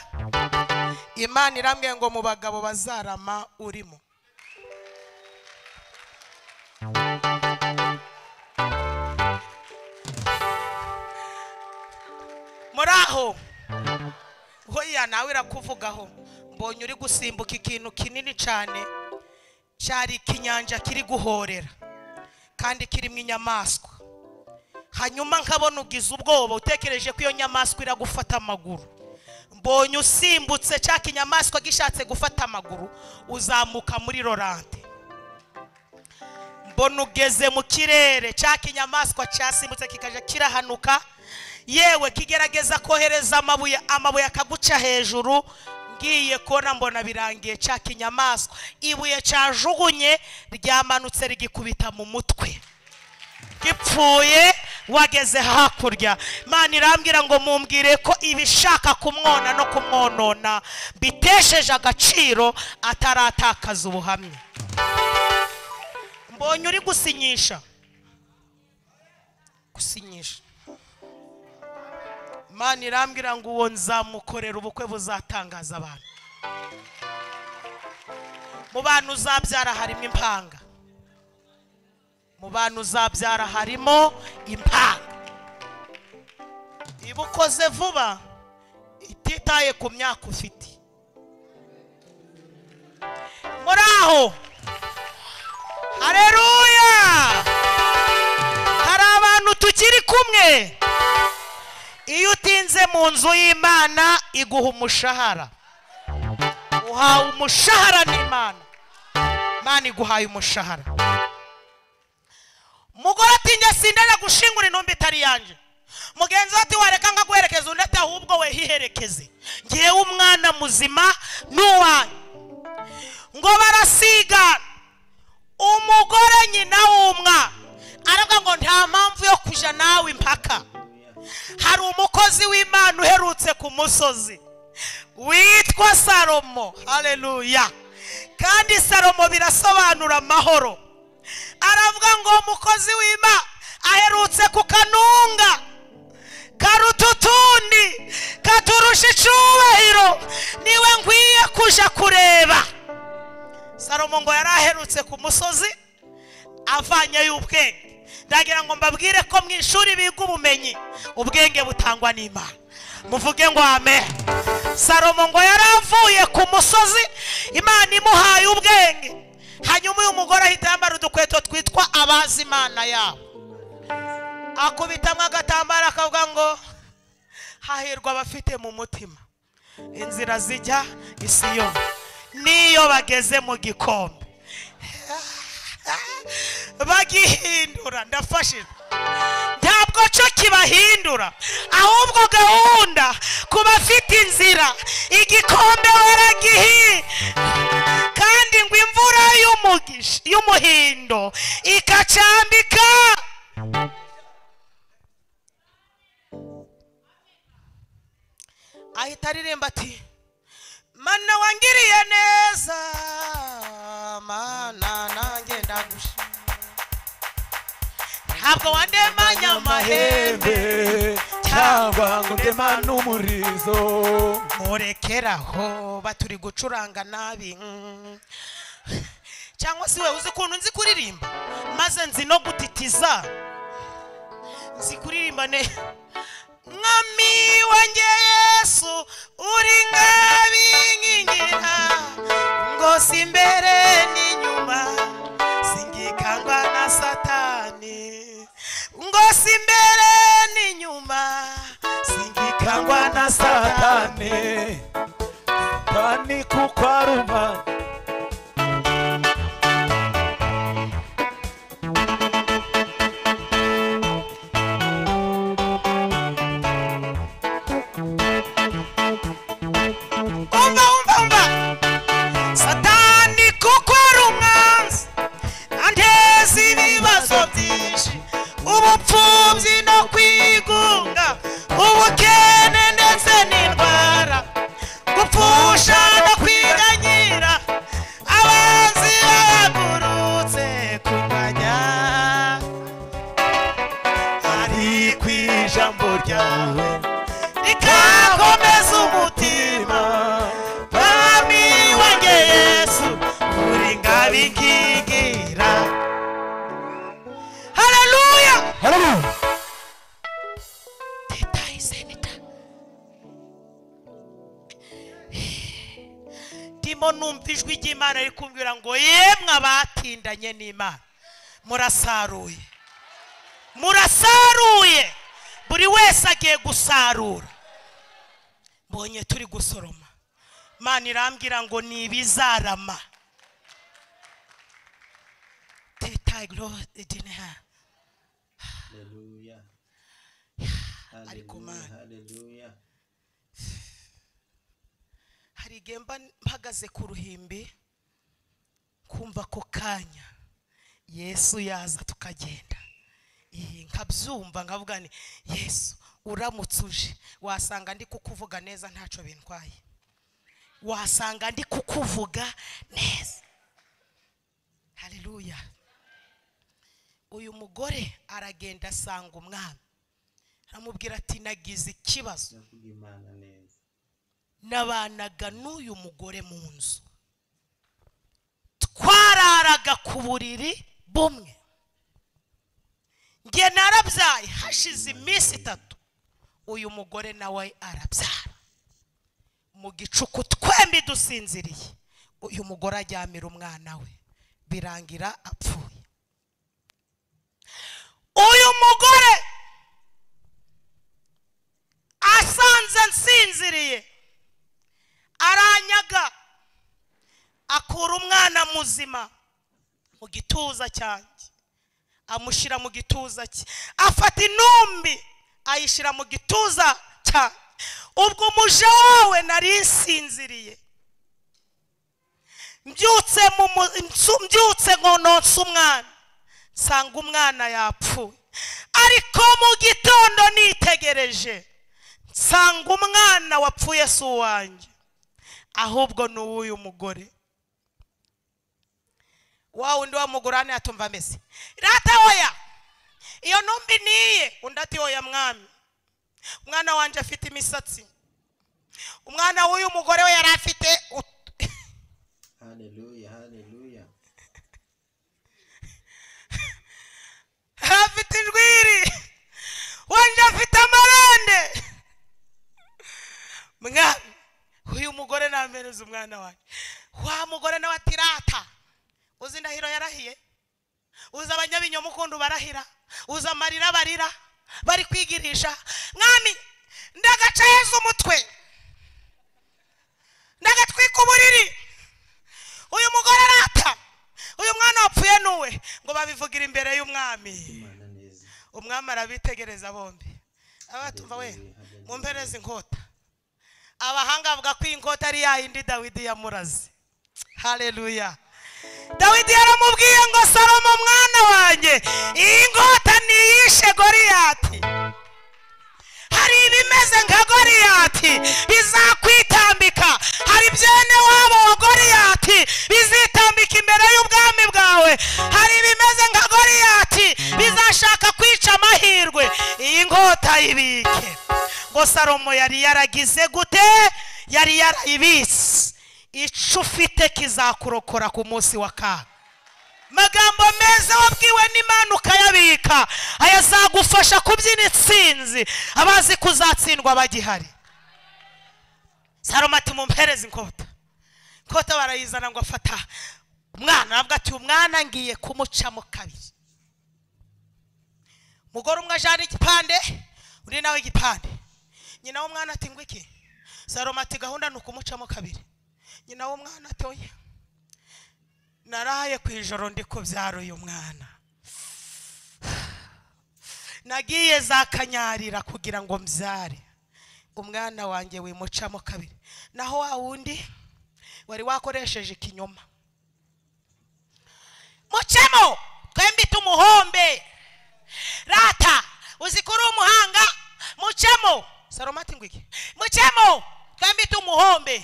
imana irambwira ngo mu bagabo bazarama urimo muri aho hoya nawe irakuvugaho mbonye uri gusimbuka ikintu kinini cyane cyari ikinyanja kiri guhorera kandi kirimo inyamaswa hanyuma nkabona ugize ubwoba utekereje ko iyo nyamaswa iragufata amaguru mbonye usimbutse cya kinyamaswa gishatse gufata amaguru uzamuka muri rorante mbona ugeze mu kirere cya kinyamaswa cyasimbutse kikajya kirahanuka yewe kigerageza kohereza amabuye amabuye akaguca hejuru ngiye kubona mbona birangiye cya kinyamaswa ibuye cyajugunye ryamanutse rigikubita mu mutwe gipfuye wageze hakurya Imana irambwira ngo mumbwire ko ibishaka kumwona no kumwonona bitesheje agaciro ataratakaza ubuhamya mbonye uri gusinyisha gusinyisha Imana irambwira ngo uwo nzamukorera ubukwe buzatangaza abantu mu bantu uzabyara harimo impanga mu bantu uzabyara harimo impanga iba ukoze vuba ititaye ku myaka ufite muri aho hareruya hari abantu tukiri kumwe iyo utinze mu nzu y'imana iguha umushahara uhawe umushahara n'imana imana iguhaye umushahara umugore ati njye sindajya gushingura intumbi itari yanjye mugenzi we ati wareka nkaguherekeza undi ati ahubwo we hiherekeze ngewe umwana muzima n'uwanyu ngo barasigana umugore nyina w'umwana aravuga ngo nta mpamvu yo kujya nawe impaka hari umukozi w'imana uherutse ku musozi witwa salomo hareruya kandi salomo birasobanura amahoro aravuga ngo umukozi w'imana aherutse ku kanunga karuta utundi katurusha icubahiro niwe nkwiye kuja kureba salomo ngo yari aherutse ku musozi avanyeyo ubwenge ndagira ngo mbabwire ko mu ishuri biga ubumenyi ubwenge butangwa n'imana muvuge ngo ame salomo ngo yari avuye ku musozi imana imuhaye ubwenge hanyuma uyu mugore ahita yambara udukweto twitwa abazi imana yabo akubitamo agatambaro akavuga ngo hahirwa abafite mu mutima inzira zijya i Siyoni n'iyo bageze mu gikombe bagihindura ndafashijwe ntabwo cyo kibahindura ahubwo gahunda ku bafite inzira igikombe baragihi kandi ngo imvura y'umugisha y'umuhindo ikacambika ahita aririmba ati mana wangiriye neza mana nanjye ndagusha ntabwo wandemanya amahembe amahembe cyangwa ngo ndema n'umurizo murekeraho baturi gucuranga nabi mm. cyangwa se wewe uzi ukuntu nzi kuririmba maze nzi no gutitiza nzi kuririmba ne mwami wanjye yesu uri nk'abinkingira ngo si imbere n'inyuma singikangwa na satani ngo si imbere n'inyuma Kangwa na satani Tani kukwaruma umva umva umva satani kuko ari umwanzi anteza ibibazo byinshi ubupfubyi no kwigunga ubukene ndetse n'indwara gupfusha no kwiganyira abanzi bahagurutse kurwanya Ari ku ijambo ryawe rikakomeza umutima mwami wanjye yesu uri ngabe inkingira haleluya teta isenita ndimo numva ijwi ry'imana riri kumbwira ngo yemwe abatindanye n'imana murasaruye murasaruye buri wese agiye gusarura mbonye turi gusoroma imana irambwira ngo ni ibizarama teta igorofa Hallelujah. Ariko Hallelujah, Mana. Hallelujah. hari igihe mba mpagaze ku ruhimbi kumva ako kanya yesu yaza tukagenda Ih, nkabyumva nkavuga ni yesu uramutse uje wasanga ndi kukuvuga neza ntacyo bintwaye wasanga ndi kukuvuga neza haleluya uyu mugore aragenda asanga umwami aramubwira ati nagize ikibazo Ndavuga Imana neza. nabanaga n'uyu mugore mu nzu twararaga ku buriri bumwe njye narabyaye hashize iminsi itatu uyu mugore nawe arabyara mu gicuku twembi dusinziriye uyu mugore ajyamira umwana we birangira apfuye uyu mugore asanze nsinziriye aranyaga akura umwana muzima mu gituza cyanjye amushyira mu gituza cye afata intumbi ayishyira mu gituza cyanjye ubwo umuja wawe nari nsinziriye mbyutse mu mu- nsu- mbyutse nkononsa umwana nsanga umwana yapfuye ariko mu gitondo nitegereje nsanga umwana wapfuye si uwanjye ahubwo ni uw'uyu mugore wa wundi wa mugore hano yatumva ameze rata oya iyo ntumbi niye undi ati oya mwami umwana wanjye afite imisatsi umwana w'uyu mugore we yari afite ut- Hallelujah, Hallelujah. yari afite injwiri wanjye afite amarande mwami uyu mugore nameneze umwana wanjye wa mugore nawe ati rata uzi indahiro yarahiye uzi abanyabinyoma ukuntu barahira uzi amarira barira bari kwigirisha mwami ndagaca heza umutwe ndagatwika uburiri uyu mugore arata uyu mwana wapfuye nuwe ngo babivugira imbere y'umwami Imana neza. umwami arabitegereza bombi abatumva we mumpereze inkota abahanga bavuga ko iyi nkota ari ya yindi dawidi yamuraze hareruya dawidi yaramubwiye ngo salomo mwana wanjye iyi nkota ni iyishe goriyati hari ibimeze nka goriyati bizakwitambika hari byene wabo wa goriyati bizitambika imbere y'ubwami bwawe hari ibimeze nka goriyati bizashaka kwica amahirwe iyi ngota ibike ngo salomo yari yaragize gute yari yarayibitse ico ufite kizakurokora ku munsi wa kaga magambo meza wabwiwe n'imana ukayabika ayazagufasha kubyina intsinzi abazi kuzatsindwa bagihari saroma ati mumpereze inkota inkota barayizana ngo afata umwana aravuga ati umwana ngiye kumucamo kabiri mugore umwe ajana igipande undi nawe igipande nyina w'umwana ati ngo iki saroma ati gahunda ni ukumucamo kabiri nyina w'umwana ati oya naraye ku ijoro ndi kubyara uyu mwana nagiye za kanyarira kugira ngo mbyare umwana wanjye wimucamo kabiri naho wa wundi wari wakoresheje ikinyoma mucemo twembi tumuhombe rata uzikuru umuhanga mucemo saroma ati ngo iki mucemo twembi tumuhombe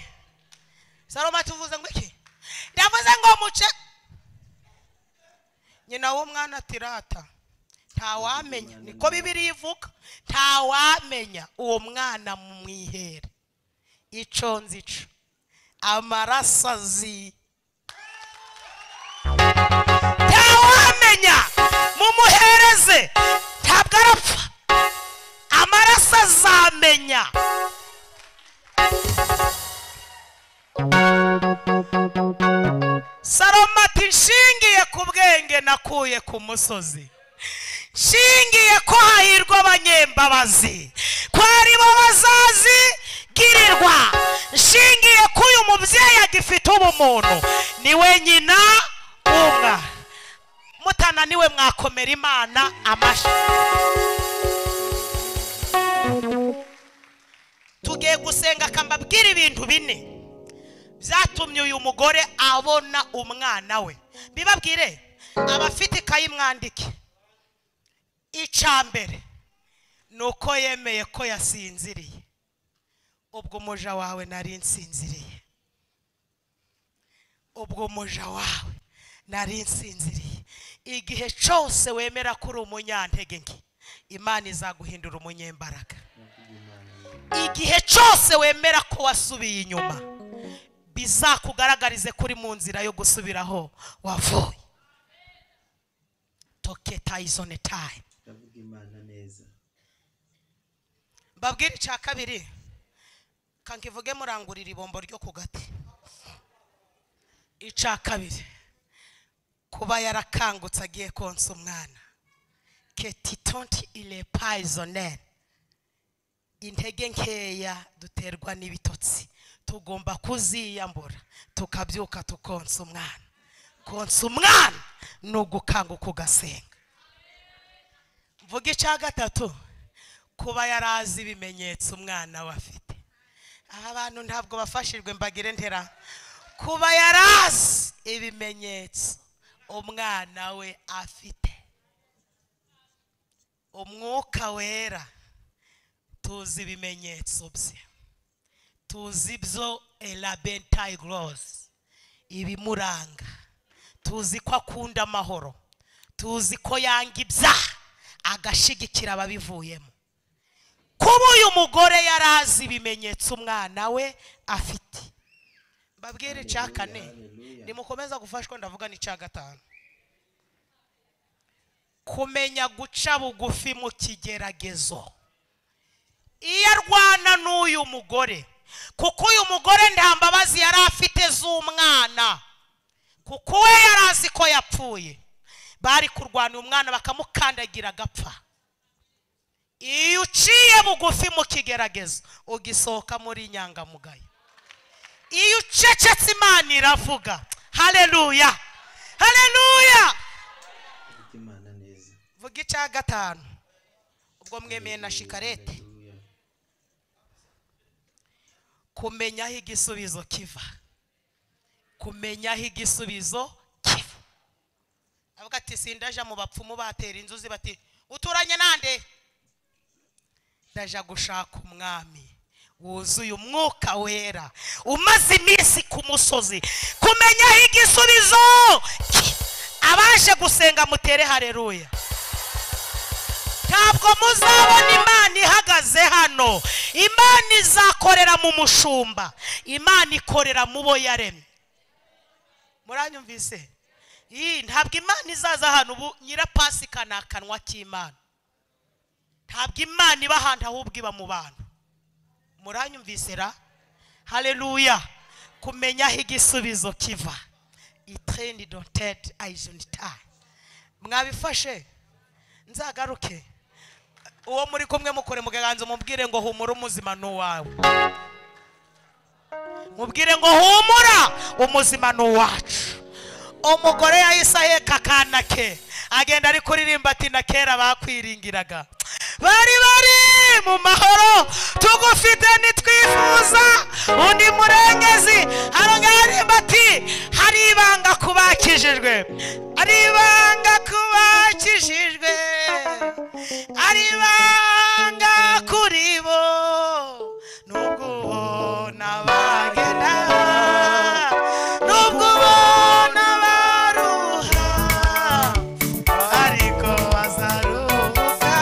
saroma tuvuze ngo iki ndavuze ngo muce nyina w'umwana ati rata ntawamenya niko bibiri ivuga ntawamenya uwo mwana mwihere ico nzico amaraso azi ntawamenya mumuhereze ntabwo arapfa amaraso azamenya saroma ati nshingiye ku bwenge nakuye ku musozi nshingiye ko hahirwa abanyembabazi ko ari bo bazazigirirwa nshingiye ko uyu mubyeyi agifite ubumuntu ni we nyina w'umwana mutananiwe mwakomera imana amashyi tugiye gusenga akambabwira ibintu bine byatumye uyu mugore abona umwana we bibabwire abafite ikayi mwandike icya mbere ni uko yemeye ko yasinziriye ubwo umuja wawe nari nsinziriye ubwo umuja wawe nari nsinziriye igihe cyose wemera ko uri umunyantege nke imana izaguhindura umunyembaraga igihe cyose wemera ko wasubiye inyuma bizakugaragarize kuri mu nzira yo gusubira aho wavuye toketayizone tayi ndavuga imana neza mbabwire icya kabiri kankivuge murangurira ibombo ryo ku gati icya kabiri kuba yarakangutse agiye konsa umwana ketitonti ile payizoneri intege nkeya duterwa n'ibitotsi tugomba kuziyambura tukabyuka tukonsa umwana konsa umwana ni ugukanguka ugasenga mvuga icya gatatu kuba yari azi ibimenyetso umwana we afite aha abantu ntabwo bafashijwe mbagire ntera kuba yari azi ibimenyetso umwana we afite umwuka wera tuzi ibimenyetso bye tuzi ibyo elabentayi gorosi ibimuranga tuzi ko akunda amahoro tuzi ko yanga ibyaha agashigikira ababivuyemo kuba uyu mugore yari azi ibimenyetso umwana we afite mbabwire icya kane Hallelujah. nimukomeza gufashwa ndavuga n'icya gatanu kumenya guca bugufi mu kigeragezo iyo arwana n'uyu mugore kuko uyu mugore nta mbabazi yari afite z'umwana kuko we yari azi ko yapfuye bari kurwana uyu mwana bakamukandagira agapfa iyo uciye bugufi mu kigeragezo ugisohoka muri inyangamugayo iyo ucecetse imana iravuga hareruya hareruya ndavuga imana neza vuga icya gatanu ubwo mwemeye na shikarete Hallelujah. kumenya aho igisubizo kiva kumenya aho igisubizo kiva avuga ati sindaja mu bapfumu batera inzuzi bati uturanye nande ndaja gushaka umwami wuzuye umwuka wera umaze iminsi ku musozi kumenya aho igisubizo ki- abaje gusenga mutere hareruya ntabwo muzabona imana ihagaze hano imana izakorera mu mushumba imana ikorera mu bo yaremye muranyumvise iyi ntabwo imana izaza hano ubu nyirapasika ni akanwa k'imana ntabwo imana iba ahantu ahubwo iba mu bantu muranyumvise ra hareruya kumenya aho igisubizo kiva itireni dotedi ayizonitari mwabifashe nzagaruke uwo muri kumwe mukore mu kiganza umubwire ngo humura umuzima ni uwawe mubwire ngo humura umuzima ni uwacu umugore yahise aheka akana ke agenda ari kuririmba ati na kera bakwiringiraga bari bari mu mahoro tugufite ntitwifuza undi murengezi arangaririmba ati hari ibanga ku bakijijwe hari ibanga ku bakijijwe hari ibanga kuri bo nubwo ubona bagenda nubwo ubona baruha ariko bazaruhuka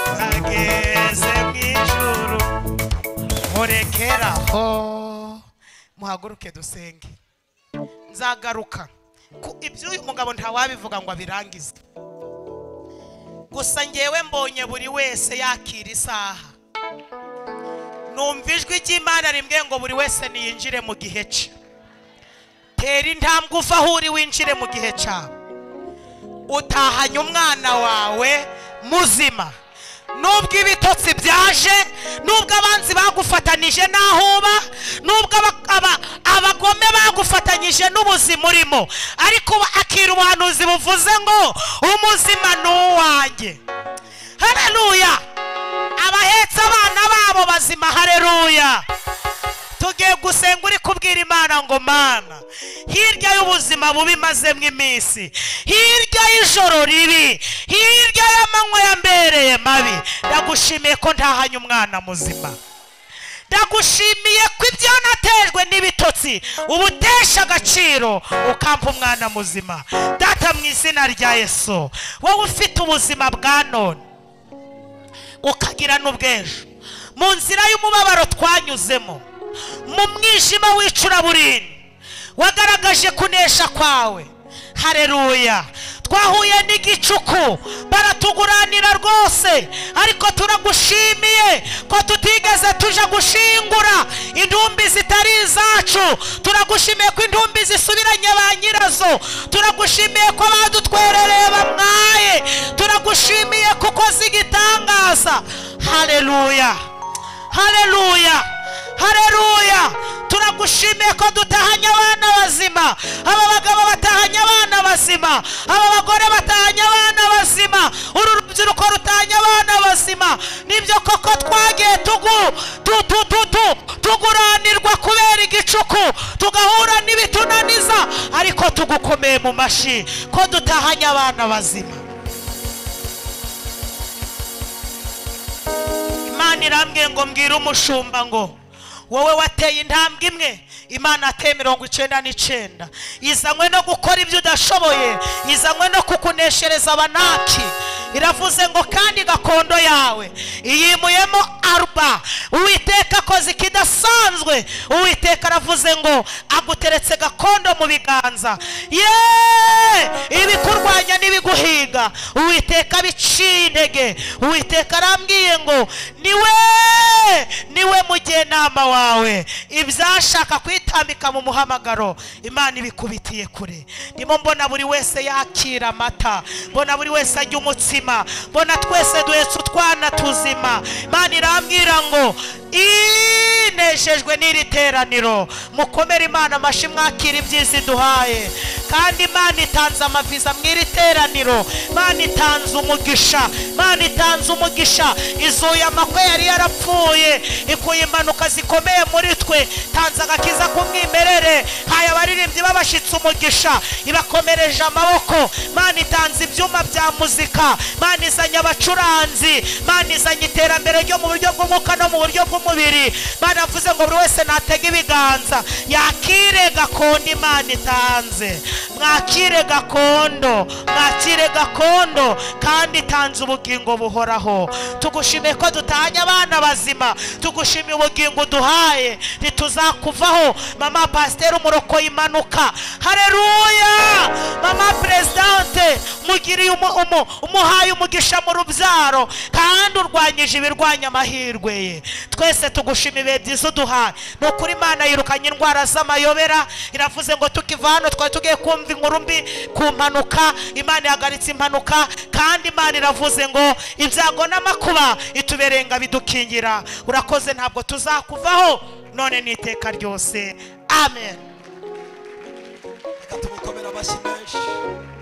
bageze mu ijuru murekeraho muhaguruke dusenge nzagaruka ku iby'uyu mugabo ntawabivuga ngo abirangize gusa ngewe mbonye buri wese yakira isaha numva ijwi ry'imana rimwe ngo buri wese niyinjire mu gihe cye tera intambwe uva aho uri winjire mu gihe cyawe utahanye umwana wawe muzima nubwo ibitotsi byaje nubwo abanzi bagufatanije n'aho uba nubwo aba- aba- abagome bagufatanyije n'ubuzima urimo ariko uba- akira ubuhanuzi buvuze ngo umuzima ni uwanjye hareruya abahetse abana babo bazima hareruya tugiye gusenga uri kubwira imana ngo mana hirya y'ubuzima bubi mazemo iminsi hirya y'ijoro ribi hirya y'amanywa yambereye mabi ndagushimiye ko ntahanye umwana muzima ndagushimiye ko ibyo natejwe n'ibitotsi ubutesha agaciro ukampa umwana muzima data mu izina rya yesu wowe ufite ubuzima bwa none ukagira n'ubwejo mu nzira y'umubabaro twanyuzemo mu mwijima w'icuraburindi wagaragaje kunesha kwawe hareruya twahuye n'igicuku baratuguranira rwose ariko turagushimiye ko tutigeze tuja gushingura intumbi zitari izacu turagushimiye ko intumbi zisubiranye ba nyirazo turagushimiye ko badutwerereye bamwaye turagushimiye kuko zigitangaza hareruya hareruya hareruya turagushimiye ko dutahanye abana bazima aba bagabo batahanye abana bazima aba bagore batahanye abana bazima uru rubyiruko rutahanye abana bazima nibyo koko twagiye tugu tu- tu- tu- tu- tuguranirwa kubera igicuku tugahura n'ibitunaniza ariko tugukomeye mu mashyi ko dutahanye abana bazima imana irambwiye ngo mbwire umushumba ngo wowe wateye intambwe imwe imana ateye mirongo icyenda n'icyenda izanywe no gukora ibyo udashoboye izanywe no kukuneshereza abanaki iravuze ngo kandi gakondo yawe iyimuyemo aruba uwiteka akoze ikidasanzwe uwiteka aravuze ngo aguteretse gakondo mu biganza ye ibikurwanya n'ibiguhiga uwiteka biciye intege uwiteka arambwiye ngo niwe niwe mujyenama wawe ibyashaka kwitambika mu muhamagaro imana ibikubitiye kure ndimo mbona buri wese yakira amata mbona buri wese ajya umutsima mbona twese duhetse utwana tuzima imana irambwira ngo inejejwe n'iri teraniro mukomere imana amashyi mwakira ibyiza iduhaye kandi imana itanze amaviza mu iri teraniro imana itanze umugisha imana itanze umugisha izuye amakwe yari yarapfuye ikuye impanuka zikomeye muri twe tanze agakiza k'umwimerere haye abaririmbyi babashyitse umugisha ibakomereje amaboko imana itanze ibyuma bya muzika imana izanye abacuranzi imana izanye iterambere ryo mu buryo bw'umwuka no mu buryo bw'umubiri imana yavuze ngo buri wese natege ibiganza yakire gakondo imana itanze mwakire gakondo mwakire gakondo kandi itanze ubugingo buhoraho tugushimiye ko dutahanye abana bazima tugushimiye ubugingo uduhaye ntituzakuvaho mama pasiteri umuroko imanuka hareruya mama perezidante mugiriye umu- umu- umuhaye umugisha mu rubyaro kandi urwanyije ibirwanya amahirwe ye twese tugushima ibihe byiza uduhaye ni ukuri imana yirukanye indwara z'amayobera iravuze ngo tukiva hano twari tugiye kumva inkuru mbi ku mpanuka imana ihagarika duhagaritse impanuka kandi imana iravuze ngo ibyago n'amakuba ituberenga bidukingira urakoze ntabwo tuzakuvaho none n'iteka ryose amen reka tumukomere amashyi menshi